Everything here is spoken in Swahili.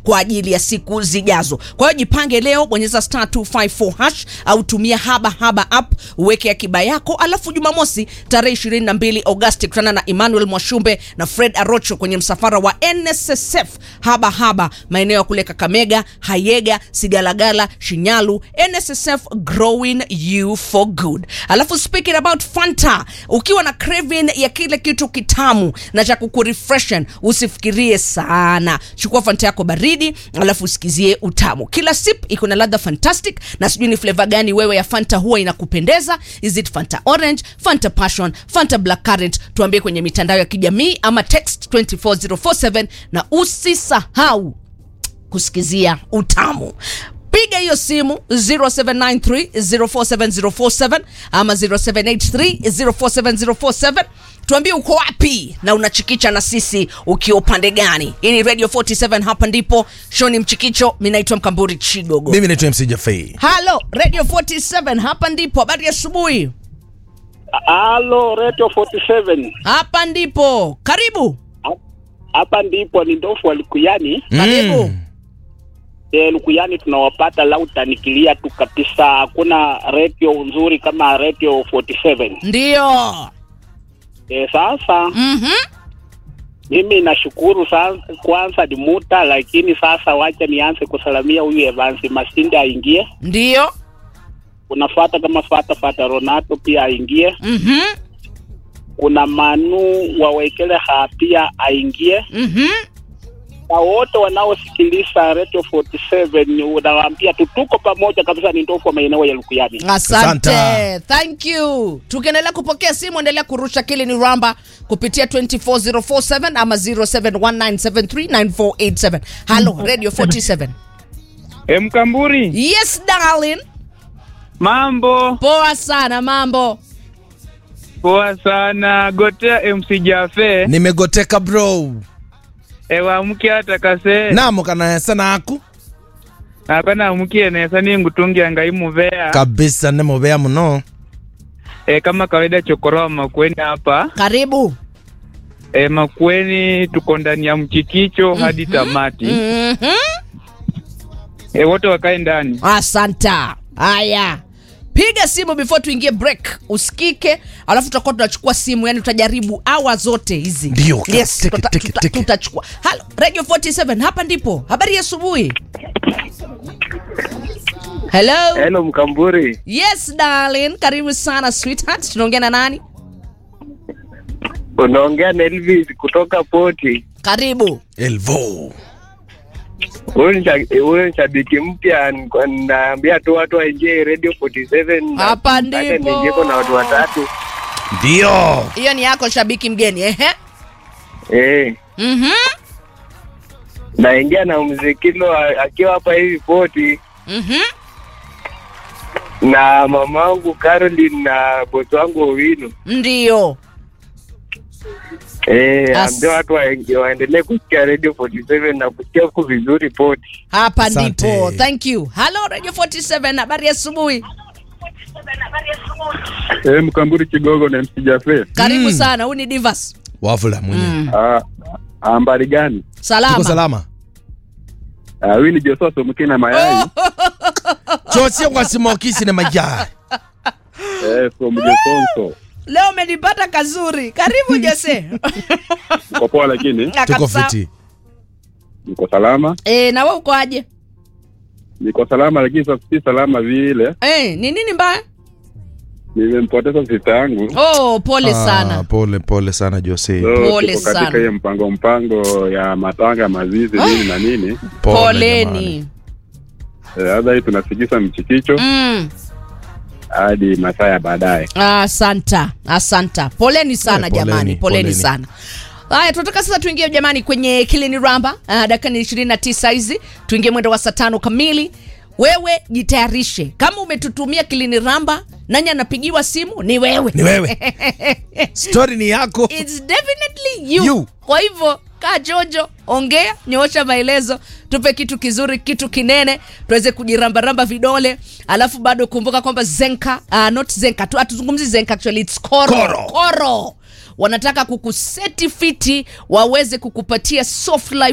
kwa ajili ya siku zijazo. Kwa hiyo jipange leo, bonyeza star 254 hash au tumia haba haba app uweke akiba yako, alafu Jumamosi tarehe 22 Agosti kutana na Emmanuel Mwashumbe na Fred Arocho kwenye msafara wa NSSF haba haba maeneo ya kule Kakamega, Hayega, Sigalagala, Shinyalu. NSSF growing you for good. Alafu speaking about Fanta, ukiwa na craving ya kile kitu kitamu na cha kukurefreshen, usifikirie sana. Chukua Fanta yako baridi, alafu usikizie utamu. Kila sip iko na ladha fantastic, na sijui ni flavor gani wewe ya Fanta huwa inakupendeza. Is it Fanta orange, Fanta passion, Fanta black currant? Tuambie kwenye mitandao ya kijamii ama text 24047 na usisahau kusikizia utamu piga hiyo simu 0793047047 ama 0783047047 tuambie uko wapi na unachikicha na sisi ukiwa upande gani hii ni radio 47 hapa ndipo shoni mchikicho mi naitwa mkamburi chigogo mimi naitwa mc jafei halo radio 47 hapa ndipo habari ya asubuhi Halo, Radio 47. hapa ndipo karibu Hapa ndipo ni ndofu wa Lukuyani. karibu Mm. E, Lukuyani tunawapata lauta nikilia tu kabisa. Hakuna radio nzuri kama Radio 47. ndio E, sasa Mhm. mimi nashukuru sana kwanza ni muta, lakini sasa wacha nianze kusalamia huyu Evans Masinde aingie. ndio Kuna fata kama fata fata Ronato pia aingie. Mhm. Kuna Manu wawekele ha pia aingie. Mhm. na wote wanaosikiliza Radio 47 unawaambia tu tuko pamoja kabisa, ni ndofu wa maeneo ya Lukuyani. asante Asante. thank you tukiendelea kupokea simu endelea kurusha kili ni ramba kupitia 24047 ama 0719739487 halo radio 47 E, Mkamburi, yes darling mambo poa sana mambo poa sana. Gotea MC Jafe nimegoteka bro ewamke hata kase namo kana sana aku akana amukie nesa ningutungia ngai muvea kabisa nemuvea muno e, kama kawaida chokoroa Makueni hapa karibu e, Makueni tuko ndani ya mchikicho hadi tamati Mhm. e, wote wakae ndani. asanta haya piga simu before tuingie break usikike alafu tutakuwa tunachukua simu yani tutajaribu awa zote hizi Ndio, yes, teke, tuta- teke, tuta- teke. tutachukua halo radio 47 hapa ndipo habari ya asubuhi hello Hello Mkamburi, yes darling karibu sana sweetheart tunaongea na nani unaongea na Elvis kutoka Poti. karibu elvo Huyu ni sha- huyu ni shabiki mpya, niko- naambia tu watu waingie Radio 47 na- Hapa hata ndipo. niingieko na watu watatu ndio hiyo ni yako shabiki mgeni ehe eh, mhm naingia na mzikilo a- akiwa hapa hivi Poti mhm na mamangu Caroline na bosi wangu Owino. ndio Eh, As- ambia watu waingie- waendelee kusikia Radio 47 na kusikia huku vizuri Poti. hapa Asante. ndipo thank you halo radio 47 habari ya asubuhi Eh, Mkamburi Kigogo na MC Jafe. karibu Mm. sana huu ni divas wavula mwenye mm. Ah, ambari gani? salama, tuko salama Ah, huyu ni Joshua Somuki na mayai. chosie kwa simokisi ne majai Eh, from Jesonso. leo umenipata kazuri karibu jose Uko poa lakini Ah, tuko kabisa. fiti niko salama. Eh, na wewe uko aje Niko salama lakini sasa si salama vile. Eh, ni nini mbaya Nimempoteza sista yangu. oh pole Ah, sana pole pole sana jose So, Pole tuko katika sana. hiyo mpango mpango ya matanga mazizi nini na nini. Pole poleni Eh, Sasa hii tunasikisa mchikicho mm. hadi masaa ya baadaye. asanta asanta poleni sana Eh, poleni, jamani poleni, poleni. sana haya tunataka sasa tuingie jamani kwenye kilini ramba uh, dakika ni ishirini na tisa hizi tuingie mwendo wa saa tano kamili wewe jitayarishe kama umetutumia kilini ramba nani anapigiwa simu ni wewe ni wewe stori ni yako It's definitely you. You. Kwa hivyo kaa jojo, ongea, nyoosha maelezo, tupe kitu kizuri, kitu kinene, tuweze kujirambaramba vidole. Alafu bado kumbuka kwamba Zenka, uh, not Zenka tu, hatuzungumzi Zenka actually it's Koro. Koro. Koro wanataka kukuseti fiti waweze kukupatia soft life